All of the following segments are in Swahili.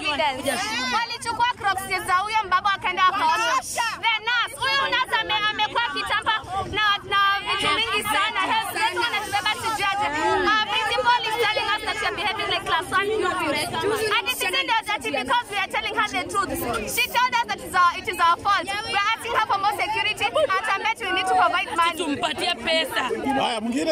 evidence. Walichukua crocs za huyo mbaba wakaenda wakaosha. The nurse, huyu nurse ame, amekuwa kitamba na na vitu mingi sana. Health zetu anatubeba sijaje. Uh, principal is telling us that we are behaving like class 1 pupils. And it isn't that dirty because we are telling her the truth. She told us that it's our, it is our fault. We are asking her for more security and I bet we need to provide money. tumpatie pesa. Haya, mwingine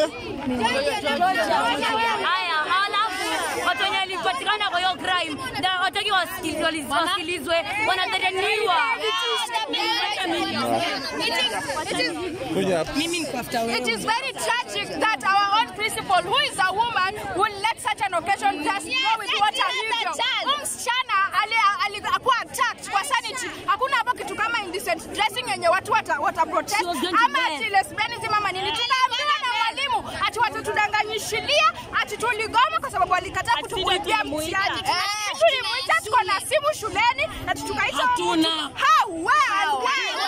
Haya, halafu watu wenye walipatikana kwa hiyo crime na wataki wasikilizwe, wali- wasikilizwe, wanadharaniwa. kuja hapa. It is very tragic that our own principal, who is a woman, will let such an occasion just go with water hivyo. Huyu msichana ali- ali- akuwa attacked kwa sanity. Hakuna hapo kitu kama indecent dressing yenye watu wata, wata protest She was going to ama bed. ati lesbianism ama nini. Tukaambiwa na mwalimu ati watatudanganyishilia ati tuligoma kwa sababu walikataa kutukuibia tulimuita. mtihani. Tulimuita, tuko na simu shuleni na tukaita Hatuna. How? Where?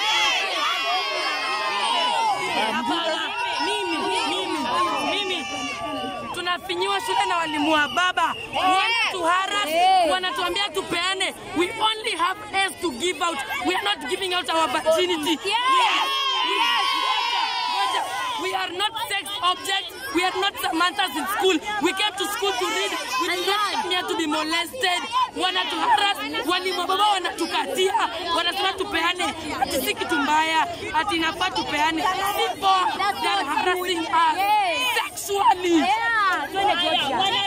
Hapana, mimi mimi mimi tunafinyiwa shule na walimu wa baba wanatuharas, wanatuambia tupeane. We only have S to give out. We are not giving out our virginity. Yes. Ngoja. We are not sex objects. We are not Samanthas in school. We came to school to read. We did not come here to be molested. Wanatuharas, walimu wa baba wanatukatia, wanasema tupeane, ati si kitu mbaya, ati inafaa tupeane. Si poa, they are harassing us sexually.